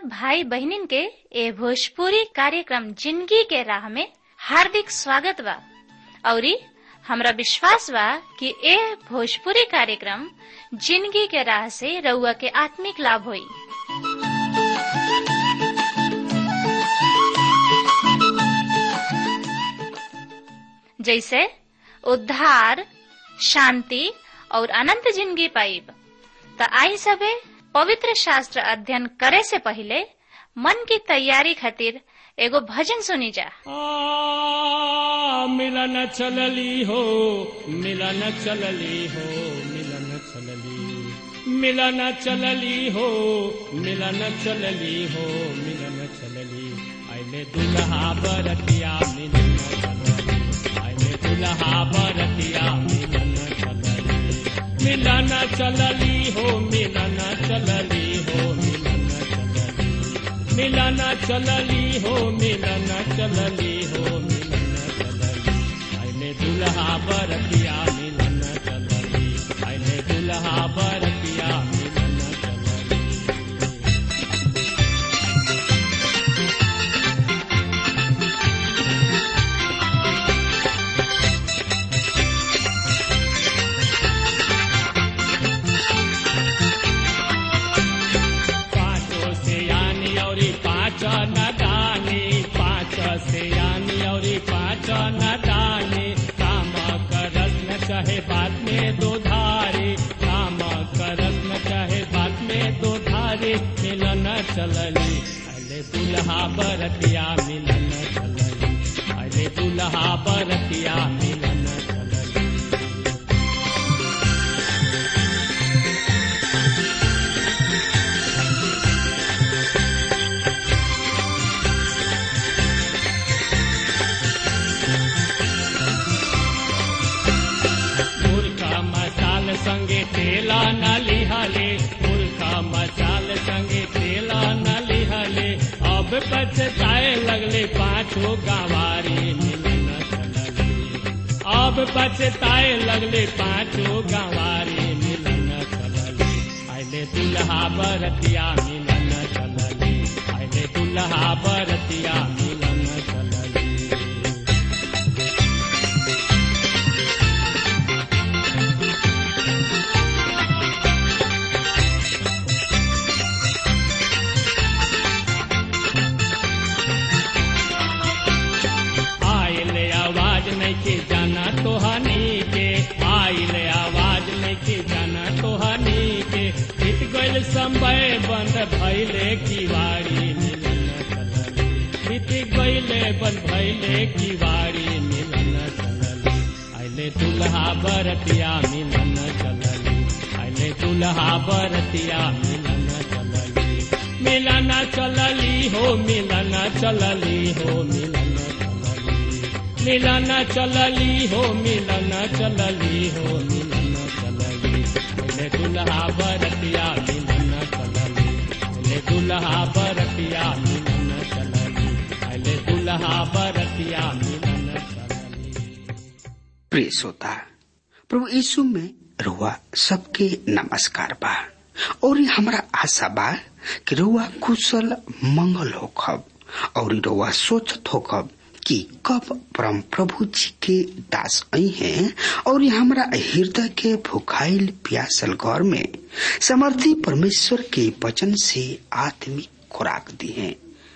सब भाई बहनिन के ए भोजपुरी कार्यक्रम जिंदगी के राह में हार्दिक स्वागत बा औरी हमरा विश्वास बा कि ए भोजपुरी कार्यक्रम जिंदगी के राह से रउआ के आत्मिक लाभ होई जैसे उद्धार शांति और अनंत जिंदगी पाइब त आई सबे पवित्र शास्त्र अध्ययन करे से पहले मन की तैयारी खातिर एगो भजन सुनी जा आ, मिलन चलली हो मिलन चलली हो मिलन चलली मिलन चलली हो मिलन चलली हो मिलन चलली आइले दुल्हा बरतिया मिलन चलली आइले दुल्हा बरतिया मिलन चलली मिलन चलली हो मिलन चलली हो मिलन चलली मिलन चलली हो मिलन चलली हो मिलन चलली आइले दुल्हा बरतिया मिलन चलली आइले दुल्हा बरतिया मिलन चलली पाँचों से यानी और पाँच न दानी पाँच से यानी और पाँच न दानी काम करस न चाहे बात में दो धारे काम करस न चाहे बात में दो धारे मिलन चलली अले दुल्हा बरतिया मिलन चलली अले दुल्हा बरतिया मिलन चलली मुर्खा मसाल संगे तेला न लिहले मुर्खा मसाल संगे तेला न लिहले अब पछताए लगले पाछो गंवारी मिलन चलली अब पछताए लगले पाछो गंवारी मिलन चलली आइले दुल्हा बरतिया मिलन चलली आइले दुल्हा बरतिया मिलन चलली आइले आवाज नहीं के जाना तो हनी के आइले आवाज नहीं के जाना तो हनी के बीत गइल समय बंद भइले किवाड़ी मिलन चलली बीत गइले बंद भइले किवाड़ी मिलन चलली आइले दुल्हा बरतिया मिलन चलली आइले दुल्हा बरतिया मिलन चलली मिलन चलली हो मिलन चलली हो मिलन चलली मिलन चलली हो मिलन चलली हो मिलन चलली मिले दुल्हा बरतिया मिलन चलली मिले दुल्हा बरतिया मिलन चलली मिले दुल्हा बरतिया मिलन चलली प्रिय श्रोता प्रभु यीशु में रुआ सबके नमस्कार बा और ये हमारा आशा बा कि रुआ कुशल मंगल होखब और रुआ सोचत होखब कि कब परम प्रभु जी के दास आई हैं और ये हमारा हृदय के भुखाइल प्यासल घर में समर्थी परमेश्वर के वचन से आत्मिक खुराक दी है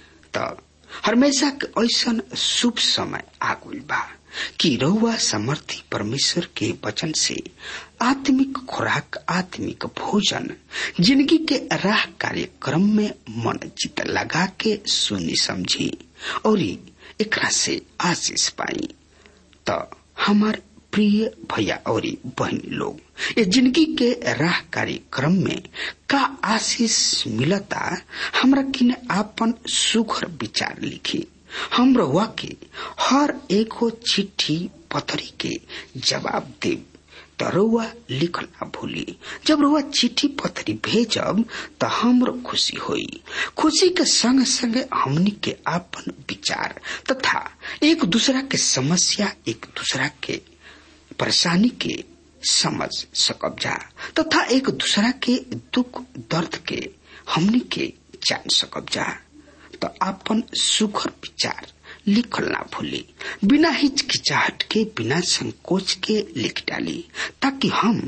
त हमेशा के ऐसन शुभ समय आगुल बा कि रहुआ समर्थी परमेश्वर के वचन से आत्मिक खुराक आत्मिक भोजन जिंदगी के राह कार्यक्रम में मन चित लगा के सुनी समझी और एकरा से आशीष पाई त हमार प्रिय भैया और बहन लोग ये जिंदगी के राह कार्यक्रम में का आशीष मिलता हमरा किने आपन सुखर विचार लिखी हम रहुआ के हर एगो चिट्ठी पथरी के जवाब देव त रउआ लिखल ना भूली जब रउआ चिट्ठी पत्री भेजब त हमरो खुशी होई खुशी के संग संग हमनी के आपन विचार तथा एक दूसरा के समस्या एक दूसरा के परेशानी के समझ सकब जा तथा एक दूसरा के दुख दर्द के हमनी के जान सकब जा तो अपन सुखर विचार लिखल ना भूली बिना हिचकिचाहट के बिना संकोच के लिख डाली ताकि हम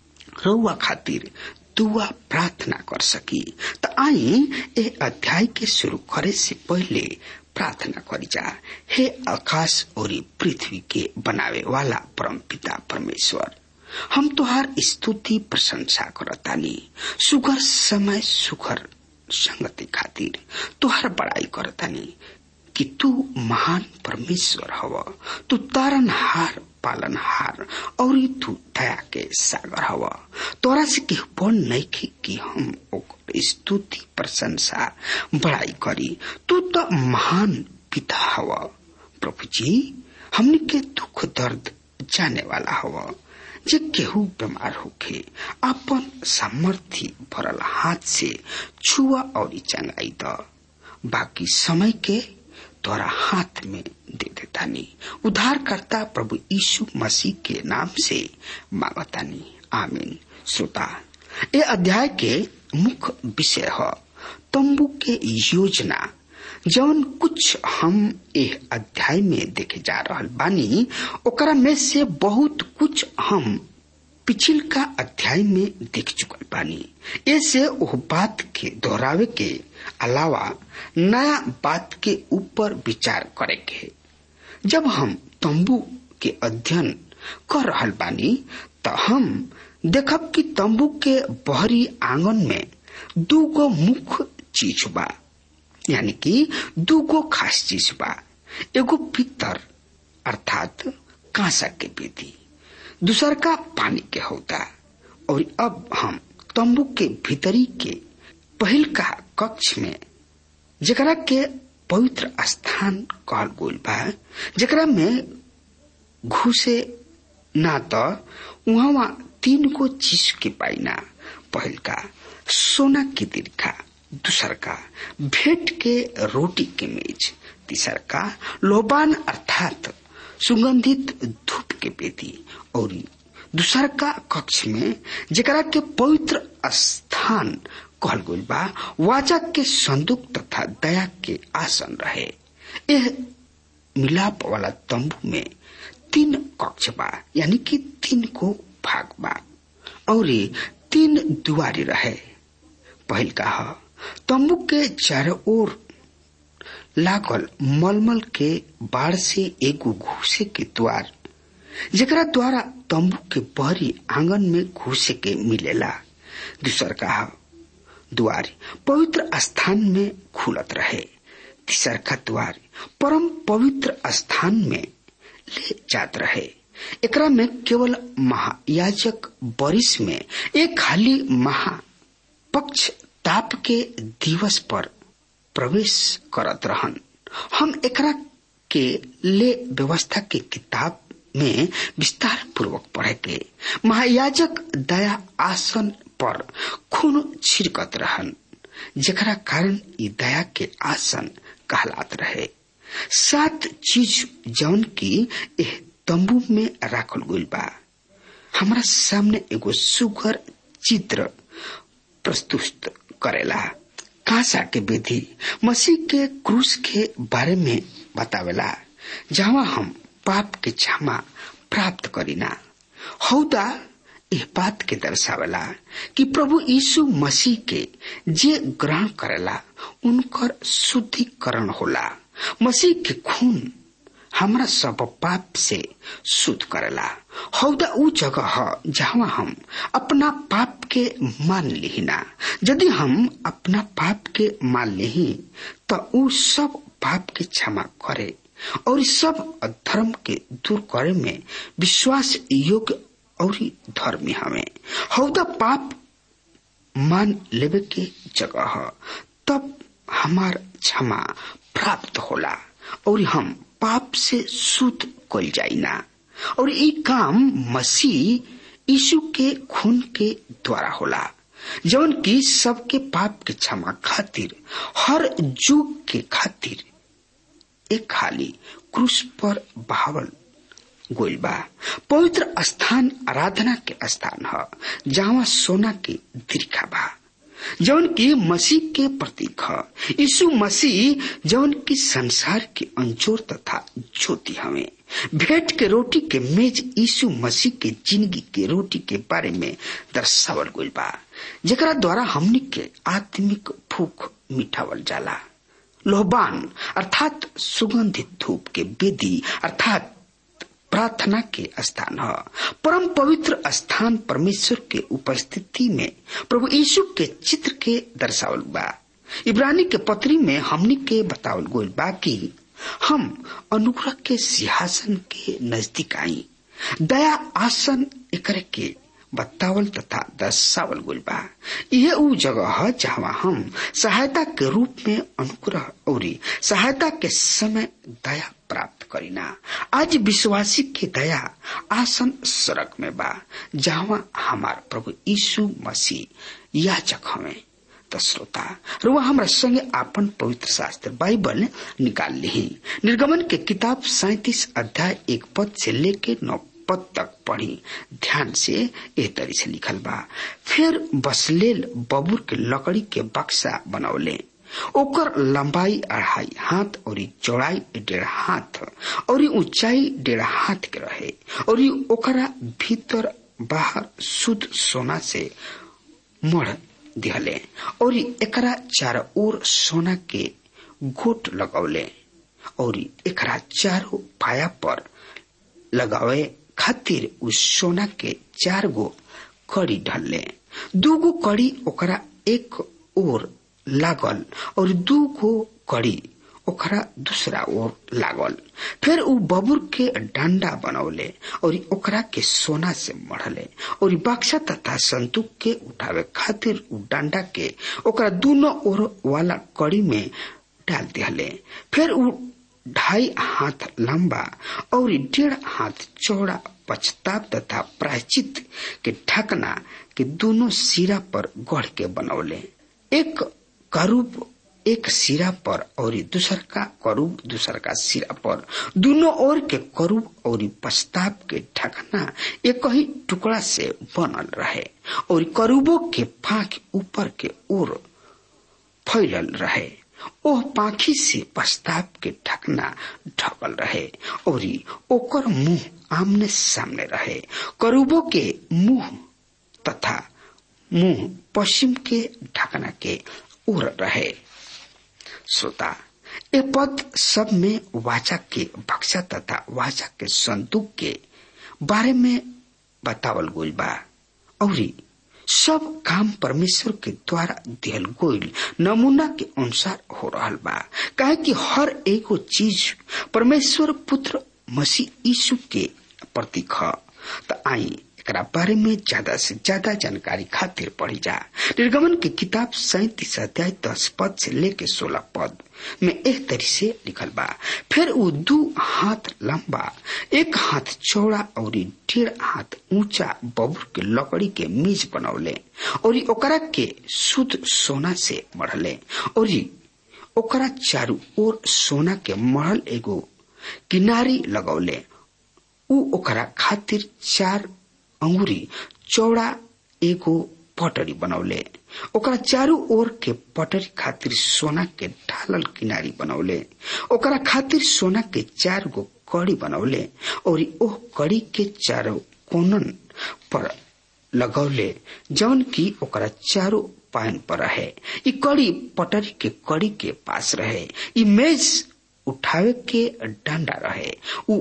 रउआ खातिर दुआ प्रार्थना कर सकी तो आई ए अध्याय के शुरू करे से पहले प्रार्थना करी जा हे आकाश और पृथ्वी के बनावे वाला परम पिता परमेश्वर हम तुहार स्तुति प्रशंसा करतानी सुगर समय सुगर संगति खातिर तुहार बड़ाई करतानी कि तू महान परमेश्वर हव तू तारनहार पालनहार और तू दया के सागर हव तोरा से केहू बन नहीं कि हम ओकर स्तुति प्रशंसा बड़ाई करी तू तो महान पिता हव प्रभु जी हमने के दुख दर्द जाने वाला हव जे केहू बीमार होखे अपन सामर्थ्य भरल हाथ से छुआ और चंगाई द बाकी समय के तोरा हाथ में दे देतानी उद्धारकर्ता प्रभु यीशु मसीह के नाम से मांगतानी आमीन श्रोता ये अध्याय के मुख्य विषय है तंबू के योजना जौन कुछ हम एह अध्याय में देखे जा रहल बानी ओकरा में से बहुत कुछ हम पिछिल का अध्याय में देख चुकल बानी ऐसे ओह बात के दोहरावे के अलावा नया बात के ऊपर विचार करे के जब हम तंबू के अध्ययन कर रहल बानी तो हम देखब कि तंबू के बहरी आंगन में दूगो मुख्य चीज बा यानी कि दूगो खास चीज बा एगो पितर अर्थात कांसा के बेदी दूसर का पानी के होता और अब हम तंबू के भीतरी के पहल का कक्ष में जकरा के पवित्र स्थान कहल गोल बा जकरा में घुसे ना तो वहां तीन गो चीज के पाइना पहल का सोना की दीर्घा दूसर का भेंट के रोटी के मेज तीसर का लोबान अर्थात सुगंधित धूप के बेदी और दूसर का कक्ष में जकरा के पवित्र स्थान कहल गई बा वाचक के संदूक तथा दया के आसन रहे यह मिलाप वाला तंबू में तीन कक्ष बा यानी कि तीन को भाग बा और तीन दुआरी रहे पहल का तंबू के चारों ओर लागल मलमल के बाढ़ से एगो घुसे के द्वार जकरा द्वारा तंबू के बहरी आंगन में घुसे के मिलेला दूसर का द्वार पवित्र स्थान में खुलत रहे तीसर का द्वार परम पवित्र स्थान में ले जात रहे एकरा में केवल महायाजक बरिस में एक खाली महापक्ष ताप के दिवस पर प्रवेश करत रहन हम एकरा के ले व्यवस्था के किताब में विस्तार पूर्वक पढ़े के महायाजक दया आसन पर खून छिड़कत रहन जकरा कारण ई दया के आसन कहलात रहे सात चीज जौन की एह तंबू में राखल गइल बा हमारा सामने एगो सुगर चित्र प्रस्तुत करेला कांसा के विधि मसीह के क्रूस के बारे में बतावेला जहाँ हम पाप के क्षमा प्राप्त करीना हौदा यह बात के दर्शावेला कि प्रभु यीशु मसीह के जे ग्रहण करेला उनकर शुद्धिकरण होला मसीह के खून हमरा सब पाप से शुद्ध करेला हौदा ऊ जगह है जहाँ हम अपना पाप के मान लिहिना यदि हम अपना पाप के मान लिही तो ऊ सब पाप के क्षमा करे और सब धर्म के दूर करे में विश्वास योग्य और धर्मी हमें हौदा पाप मान लेवे के जगह है तब हमार क्षमा प्राप्त होला और हम पाप से शुद्ध कल जाइना और ये काम मसीह यीशु के खून के द्वारा होला जौन की सबके पाप के क्षमा खातिर हर जुग के खातिर एक खाली क्रूस पर बहावल गोइल बा पवित्र स्थान आराधना के स्थान है जहाँ सोना के दीर्घा बा जौन की मसीह के प्रतीक ह यीशु मसीह जौन की संसार के अंजोर तथा ज्योति हमें भेंट के रोटी के मेज यीशु मसीह के जिंदगी के रोटी के बारे में दर्शावल गइल बा जेकरा द्वारा हमनी के आत्मिक भूख मिठावल जाला लोहबान अर्थात सुगंधित धूप के वेदी अर्थात प्रार्थना के स्थान है परम पवित्र स्थान परमेश्वर के उपस्थिति में प्रभु यीशु के चित्र के दर्शावल बा इब्रानी के पत्री में हमनी के बतावल गोल बा कि हम अनुग्रह के सिंहासन के नजदीक आई दया आसन एकरे के बतावल तथा दर्शावल गोल बा यह ऊ जगह है जहाँ हम सहायता के रूप में अनुग्रह और सहायता के समय दया प्राप्त करीना आज विश्वासी के दया आसन सड़क में बा जहाँ हमार प्रभु यीशु मसीह याचक हमें त श्रोता रुआ हमरा संगे आपन पवित्र शास्त्र बाइबल निकाल ली निर्गमन के किताब सैतीस अध्याय एक पद से लेके नौ पद तक पढ़ी ध्यान से एह तरी से लिखल बा फिर बसलेल बबूर के लकड़ी के बक्सा बनौले ओकर लंबाई अढ़ाई हाथ और चौड़ाई डेढ़ हाथ और ऊंचाई डेढ़ हाथ के रहे और ओकरा भीतर बाहर शुद्ध सोना से मढ़ दिहले और एकरा चारों ओर सोना के गोट लगौले और एकरा चारों पाया पर लगावे खातिर उस सोना के चार गो कड़ी ढलले दू गो कड़ी ओकरा एक ओर लागल और दू गो कड़ी ओकरा दूसरा ओर लागल फिर उ बबुर के डंडा बनौले और ओकरा के सोना से मढ़ले और बक्सा तथा संतूक के उठावे खातिर उ डंडा के ओकरा दोनों ओर वाला कड़ी में डाल दिहले फिर उ ढाई हाथ लंबा और डेढ़ हाथ चौड़ा पछताप तथा प्रायचित के ढकना के दोनों सिरा पर गढ़ के बनौले एक करूब एक सिरा पर और दूसर का करूब दूसर का सिरा पर दोनों ओर के करूब और पश्चाताप के ढकना एक ही टुकड़ा से बनल रहे और करूबों के पाख ऊपर के ओर फैलल रहे ओह पाखी से पश्चाताप के ढकना ढकल रहे और ओकर मुंह आमने सामने रहे करूबों के मुंह तथा मुंह पश्चिम के ढकना के ओर रहे श्रोता ए पद सब में वाचा के बक्सा तथा वाचा के संदूक के बारे में बतावल गोल बा और सब काम परमेश्वर के द्वारा दिहल गोल नमूना के अनुसार हो रहा बा काहे कि हर एगो चीज परमेश्वर पुत्र मसीह यीशु के प्रतीक ह त आई एकरा बारे में ज्यादा से ज्यादा जानकारी खातिर पढ़ी जा निर्गमन की किताब सैतीस अध्याय दस पद से लेके सोलह पद में एक तरी से लिखल बा फिर वो दू हाथ लंबा एक हाथ चौड़ा और डेढ़ हाथ ऊंचा बबुर के लकड़ी के मीज बनौले और ओकरा के शुद्ध सोना से मढ़ले और ओकरा चारू ओर सोना के मढ़ल एगो किनारी लगौले उ ओकरा खातिर चार अंगुरी चौड़ा एगो पटरी बनौले ओकरा चारू ओर के पटरी खातिर सोना के ढालल किनारी बनौले ओकरा खातिर सोना के चार गो कड़ी बनौले और ओह कड़ी के चारों कोनन पर लगौले जौन की ओकरा चारों पायन पर रहे ई कड़ी पटरी के कड़ी के पास रहे ई मेज उठावे के डंडा रहे उ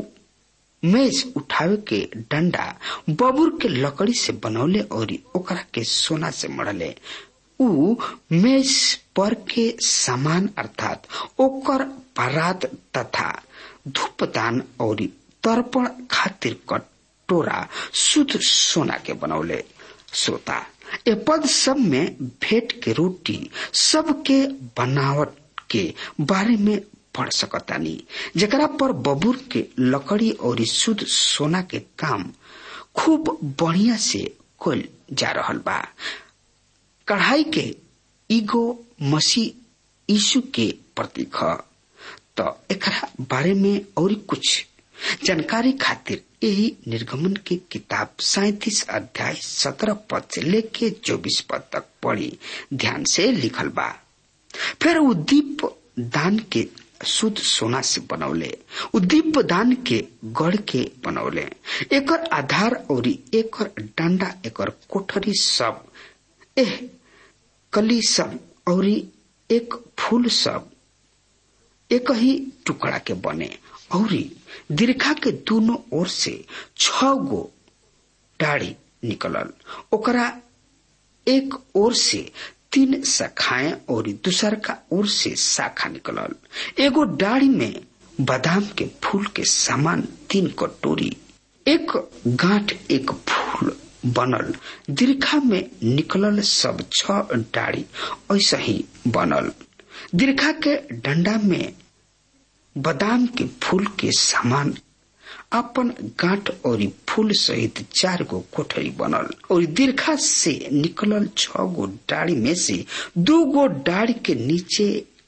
मेज उठावे के डंडा बबुर के लकड़ी से बनौले और ओकरा के सोना से मढ़ले उ मेज पर के सामान अर्थात ओकर परात तथा धूपदान और तर्पण खातिर कटोरा शुद्ध सोना के बनौले श्रोता ए पद सब में भेंट के रोटी सबके बनावट के बारे में पढ़ सकतानी जकरा पर बबूर के लकड़ी और शुद्ध सोना के काम खूब बढ़िया से कल जा रहल बा कढ़ाई के ईगो मसीह यीशु के प्रतीक ह तो एकरा बारे में और कुछ जानकारी खातिर यही निर्गमन की किताब सैतीस अध्याय सत्रह पद से लेके चौबीस पद तक पढ़ी ध्यान से लिखल बा फिर उ दीप दान के शुद्ध सोना से बनौले उ दीप दान के गढ़ के बनौले एकर आधार और एकर डंडा एकर कोठरी सब एह कली सब और एक फूल सब एक ही टुकड़ा के बने और दीर्घा के दोनों ओर से छ गो डाढ़ी निकलल ओकरा एक ओर से तीन शाखाएं और दूसर का ओर से शाखा निकलल एगो डाढ़ी में बादाम के फूल के समान तीन कटोरी एक गांठ एक फूल बनल दीर्घा में निकलल सब छ डाढ़ी ऐसा ही बनल दीर्घा के डंडा में बादाम के फूल के समान अपन गांठ और फूल सहित चार गो कोठरी बनल और दीर्घा से निकलल छ गो डाढ़ी में से दो गो डाढ़ी के नीचे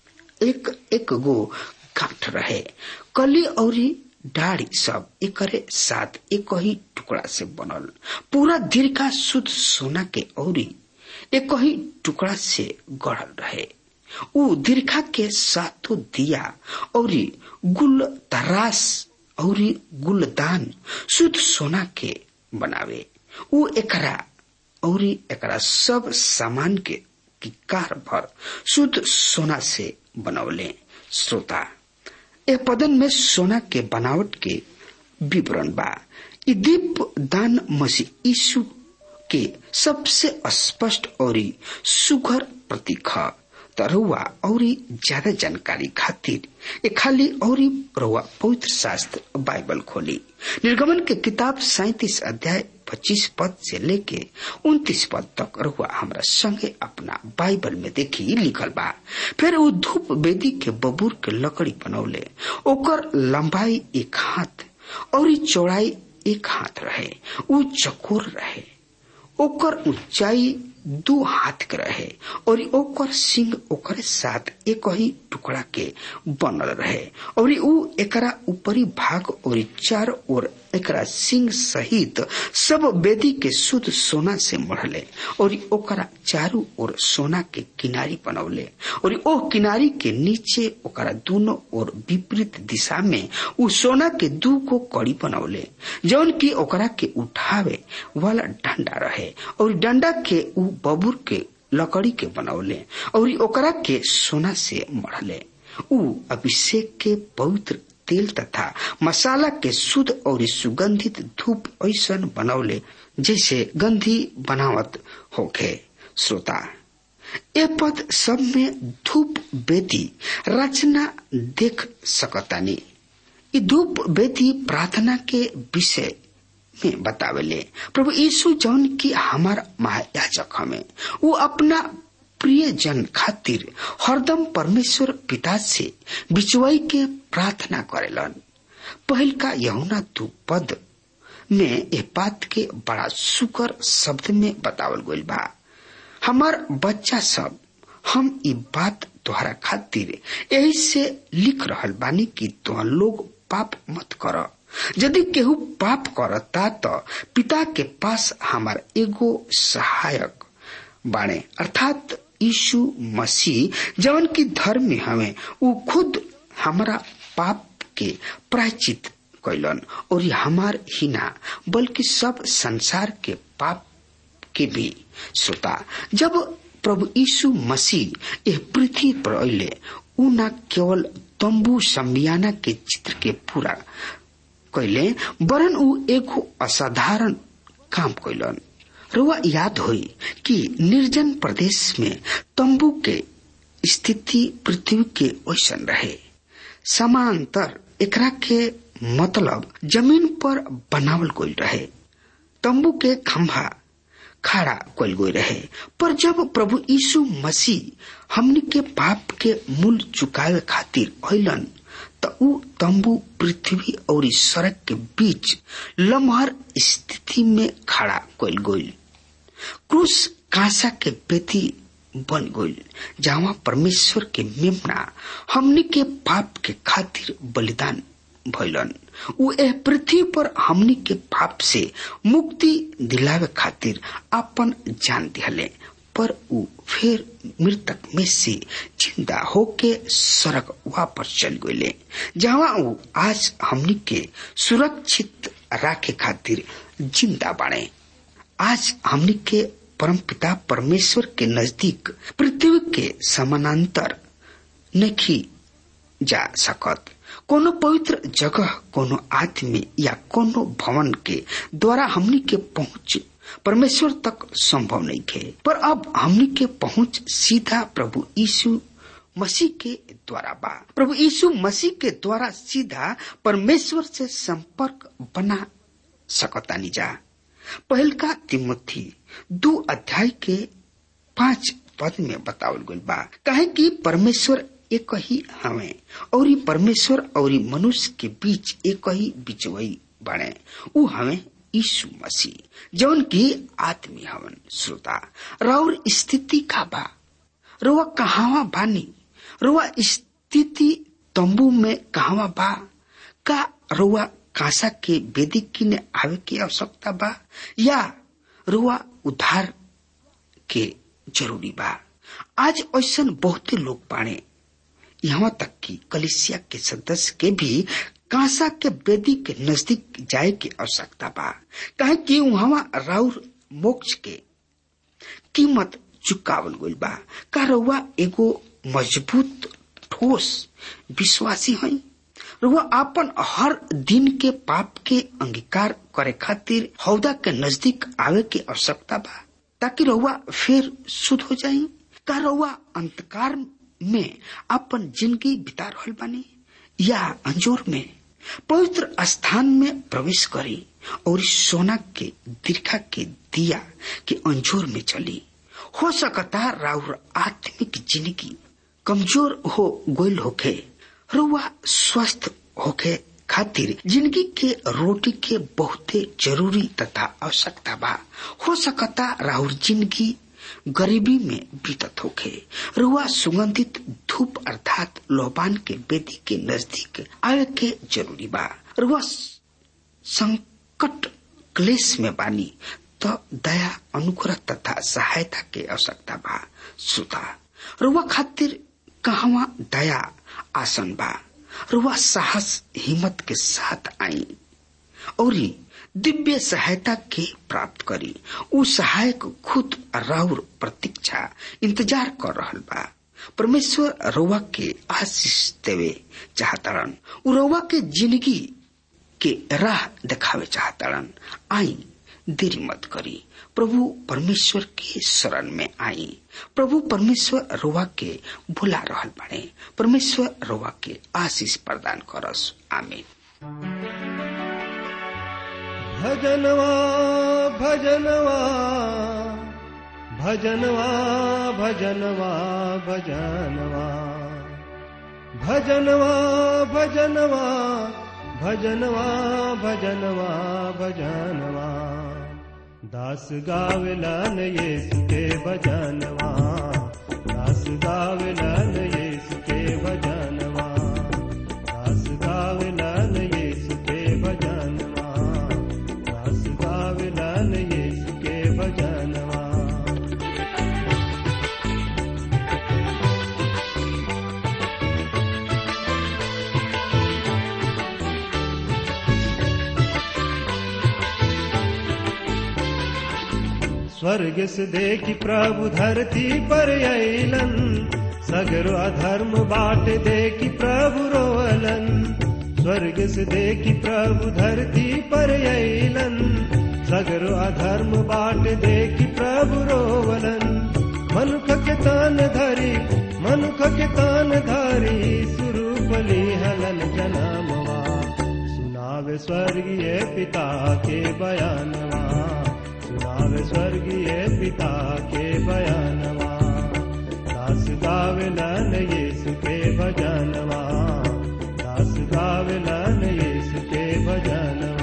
एक एक गो गांठ रहे कली और डाढ़ी सब एकरे साथ एक ही टुकड़ा से बनल पूरा दीर्घा शुद्ध सोना के औरी एक ही टुकड़ा से गढ़ल रहे उ दीर्घा के सातों दिया और गुल तरास और गुलदान शुद्ध सोना के बनावे उ एकरा और एकरा सब सामान के कार भर शुद्ध सोना से बनौले श्रोता ए पदन में सोना के बनावट के विवरण बा इ दीप दान मसीह यीशु के सबसे स्पष्ट और सुघर प्रतीक है रुआ और ज्यादा जानकारी खातिर ए खाली और रुआ पवित्र शास्त्र बाइबल खोली निर्गमन के किताब सैतीस अध्याय पच्चीस पद से लेके उन्तीस पद तक रुआ हमरा संगे अपना बाइबल में देखी लिखल बा फिर वो धूप वेदी के बबूर के लकड़ी बनौले ओकर लंबाई एक हाथ और चौड़ाई एक हाथ रहे उ चकोर रहे ओकर ऊंचाई दो हाथ के रहे और ओकर सिंह ओकर साथ एक ही टुकड़ा के बनल रहे और उ एकरा ऊपरी भाग और चार और एकरा सिंह सहित सब वेदी के शुद्ध सोना से मढ़ले और ओकरा चारू ओर सोना के किनारी बनौले और ओ किनारी के नीचे ओकरा दोनों ओर विपरीत दिशा में उ सोना के दू को कड़ी बनौले जौन की ओकरा के उठावे वाला डंडा रहे और डंडा के उ बबूर के लकड़ी के बनौले और ओकरा के सोना से मढ़ले उ अभिषेक के पवित्र तेल तथा मसाला के शुद्ध और सुगंधित धूप ऐसा बनौले जैसे गंधी बनावत होके श्रोता ए पद सब में धूप बेदी रचना देख सकतानी इ धूप बेदी प्रार्थना के विषय में बतावेले प्रभु यीशु जौन की हमार महायाजक हमें वो अपना प्रिय जन खातिर हरदम परमेश्वर पिता से बिचुआई के प्रार्थना करेलन पहल का यहुना दू पद में ए बात के बड़ा सुकर शब्द में बतावल गईल बा हमार बच्चा सब हम ई बात तोहरा खातिर यही से लिख रहल बानी कि तुह लोग पाप मत कर यदि केहू पाप करता तो पिता के पास हमार एगो सहायक बाणे अर्थात यीशु मसीह जवन की धर्म में हमें वो खुद हमारा पाप के प्रायचित कैलन और ये हमार ही ना बल्कि सब संसार के पाप के भी श्रोता जब प्रभु यीशु मसीह यह पृथ्वी पर अले उ न केवल तंबू संबियाना के चित्र के पूरा कैले वरन उ एगो असाधारण काम कैलन रुआ याद हुई कि निर्जन प्रदेश में तंबू के स्थिति पृथ्वी के ओसन रहे समांतर एकरा के मतलब जमीन पर बनावल गई रहे तंबू के खंभा खड़ा कल गई रहे पर जब प्रभु यीशु मसीह हमनी के पाप के मूल चुकावे खातिर अलन त ऊ तंबू पृथ्वी और सड़क के बीच लम्हर स्थिति में खड़ा कल गई क्रूस कांसा के बेती बन गई जहाँ परमेश्वर के मेमना हमनी के पाप के खातिर बलिदान भैलन उ एह पृथ्वी पर हमनी के पाप से मुक्ति दिलावे खातिर अपन जान दिहले पर उ फिर मृतक में से जिंदा होके सड़क वापस चल गए जहाँ उ आज हमनी के सुरक्षित राखे खातिर जिंदा बाड़े आज हमनी के परमपिता परमेश्वर के नजदीक पृथ्वी के समानांतर नहीं जा सकत कोनो पवित्र जगह कोनो आदमी या कोनो भवन के द्वारा हमनी के पहुंच परमेश्वर तक संभव नहीं थे पर अब हमनी के पहुंच सीधा प्रभु यीशु मसीह के द्वारा बा प्रभु यीशु मसीह के द्वारा सीधा परमेश्वर से संपर्क बना सकतानी जा पहल का तिमोथी दो अध्याय के पांच पद में बतावल गई बा कहे कि परमेश्वर एक ही हमें और ही परमेश्वर और ही मनुष्य के बीच एक ही बिचवई बने उ हमें यीशु मसीह जौन की आदमी हवन श्रोता राउर स्थिति का बा रोवा कहावा बानी रोवा स्थिति तंबू में कहावा बा का रोवा कांसा के वेदी किने आवे की आवश्यकता बा या रुआ उद्धार के जरूरी बा आज ऐसा बहुते लोग बाणे यहाँ तक कि कलिसिया के सदस्य के भी कांसा के वेदी के नजदीक जाए की आवश्यकता बा कहे कि वहां राउर मोक्ष के कीमत चुकावल गई बा का रउआ एगो मजबूत ठोस विश्वासी है रुआ आपन हर दिन के पाप के अंगीकार करे खातिर हौदा के नजदीक आवे की आवश्यकता बा ताकि रउआ फिर शुद्ध हो जाये का रउआ अंतकार में अपन जिंदगी बिता रहल बानी या अंजोर में पवित्र स्थान में प्रवेश करी और सोना के दीर्घा के दिया के अंजोर में चली हो सकता राउर आत्मिक जिंदगी कमजोर हो गोल होके रुआ स्वस्थ होके खातिर जिंदगी के रोटी के बहुते जरूरी तथा आवश्यकता बा हो सकता राहुल जिंदगी गरीबी में बीतत होके रुआ सुगंधित धूप अर्थात लोबान के बेदी के नजदीक आवे के जरूरी बा रुआ संकट क्लेश में बानी तो दया अनुग्रह तथा सहायता के आवश्यकता बा सुता रुआ खातिर कहवा दया आसन बा रुआ साहस हिम्मत के साथ आई और दिव्य सहायता के प्राप्त करी उ सहायक खुद राउर प्रतीक्षा इंतजार कर रहल बा परमेश्वर रउआ के आशीष देवे चाहतारन उ रउआ के जिंदगी के राह दिखावे चाहतारन आई देरी मत करी प्रभु परमेश्वर के शरण में आई प्रभु परमेश्वर रोवा के भुला रहल बाड़े परमेश्वर रोवा के आशीष प्रदान करस आमीन भजनवा भजनवा भजनवा भजनवा भजनवा भजनवा भजनवा भजनवा भजनवा भजनवा दास गावलन येसु के भजनवा दास गावलन येसु के भजनवा दास गावलन येसु के भजनवा दास गावलन येसु के भजनवा स्वर्ग से देखी प्रभु धरती पर अलन सगरो अधर्म बाट देखी प्रभु रोअलन स्वर्ग से देखी प्रभु धरती पर अलन सगरो अधर्म बाट देखी प्रभु रोवलन मनुख के तान धरी मनुख के तान धरी सुरूपली हलन जनामवा सुनावे स्वर्गीय पिता के बयानवा सुनावे स्वर्गीय पिता के बयानवा दास गावलन यीशु के भजनवा दास गावलन यीशु के भजनवा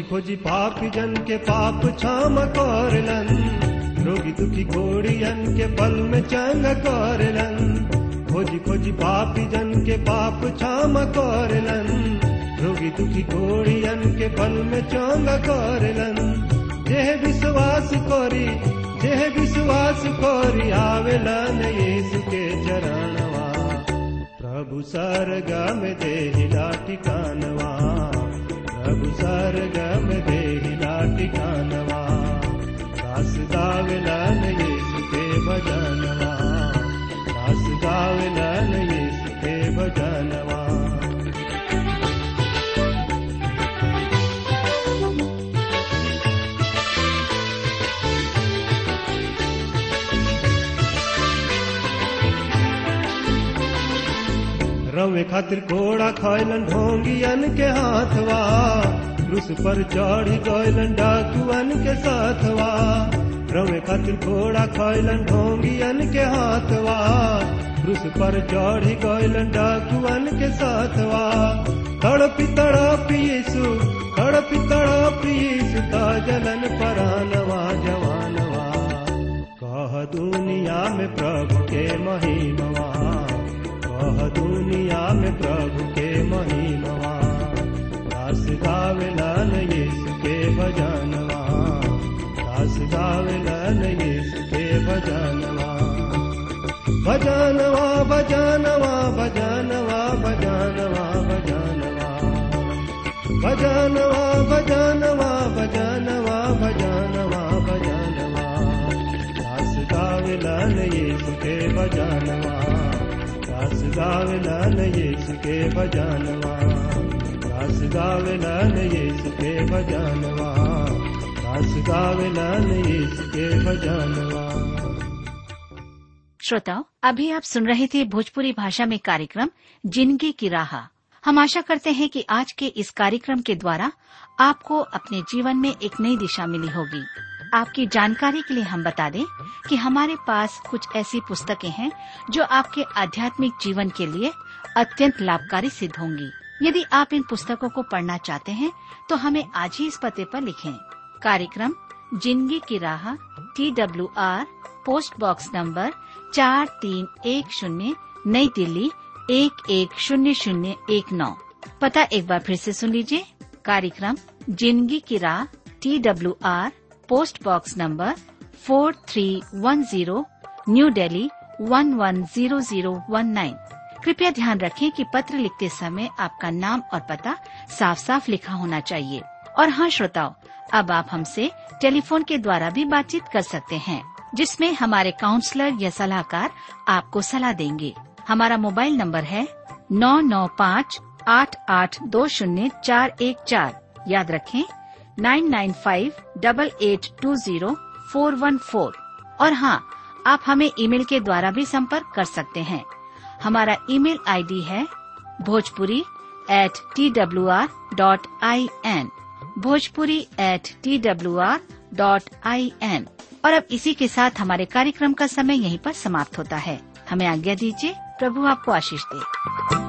खोजी पापी जन के पाप क्षम करलन रोगी दुखी घोड़ियन के पल में चंग करलन खोजी खोजी पापी जन के पाप क्षम करलन रोगी दुखी घोड़ियन के पल में चंग करलन जेह विश्वास करी जेह विश्वास करी आवेलन यीशु के चरणवा प्रभु सरगम देहिला ठिकानवा प्रभु सरगम देहिला ठिकानवा दास गावेलन यीशु के भजनवा दास गावेलन यीशु के भजनवा रवे खातिर घोड़ा खैलन ढोंगियन के हाथवा क्रूस पर चढ़ी गैलन डाकुअन के साथवा रवे खातिर घोड़ा खैलन ढोंगियन के हाथवा क्रूस पर चढ़ी गैलन डाकुअन के साथवा तड़पी तड़पी यीशु तड़पी तड़पी यीशु जलन परानवा जवानवा कह दुनिया में प्रभु के महिमवा कह दुनिया में प्रभु के महिमवा दास गावेलन यीशु के भजनवा दास गावेलन यीशु के भजनवा भजनवा भजनवा भजनवा भजनवा भजनवा भजनवा भजनवा भजनवा भजनवा भजनवा दास गावेलन यीशु के भजनवा दास गावेलन यीशु के भजनवा दास गावेलन यीशु के भजनवा दास गावेलन यीशु के भजनवा श्रोताओं अभी आप सुन रहे थे भोजपुरी भाषा में कार्यक्रम जिंदगी की राह हम आशा करते हैं कि आज के इस कार्यक्रम के द्वारा आपको अपने जीवन में एक नई दिशा मिली होगी आपकी जानकारी के लिए हम बता दें कि हमारे पास कुछ ऐसी पुस्तकें हैं जो आपके आध्यात्मिक जीवन के लिए अत्यंत लाभकारी सिद्ध होंगी यदि आप इन पुस्तकों को पढ़ना चाहते हैं तो हमें आज ही इस पते पर लिखें कार्यक्रम जिंदगी की राह T W R post box number चार तीन एक शून्य नई दिल्ली एक एक शून्य शून्य एक नौ पता एक बार फिर से सुन लीजिए कार्यक्रम जिंदगी की राह T W R post box number four three one zero new Delhi one one zero zero one nine कृपया ध्यान रखें कि पत्र लिखते समय आपका नाम और पता साफ साफ लिखा होना चाहिए और हाँ श्रोताओं अब आप हमसे टेलीफोन के द्वारा भी बातचीत कर सकते हैं जिसमें हमारे काउंसलर या सलाहकार आपको सलाह देंगे हमारा मोबाइल नंबर है नौ नौ पाँच आठ आठ दो शून्य चार एक चार याद रखें nine nine five double eight two zero four one four और हाँ आप हमें ईमेल के द्वारा भी संपर्क कर सकते हैं हमारा ईमेल आईडी है Bhojpuri at T W R dot I N Bhojpuri at T W R dot I N और अब इसी के साथ हमारे कार्यक्रम का समय यहीं पर समाप्त होता है हमें आज्ञा दीजिए प्रभु आपको आशीष दे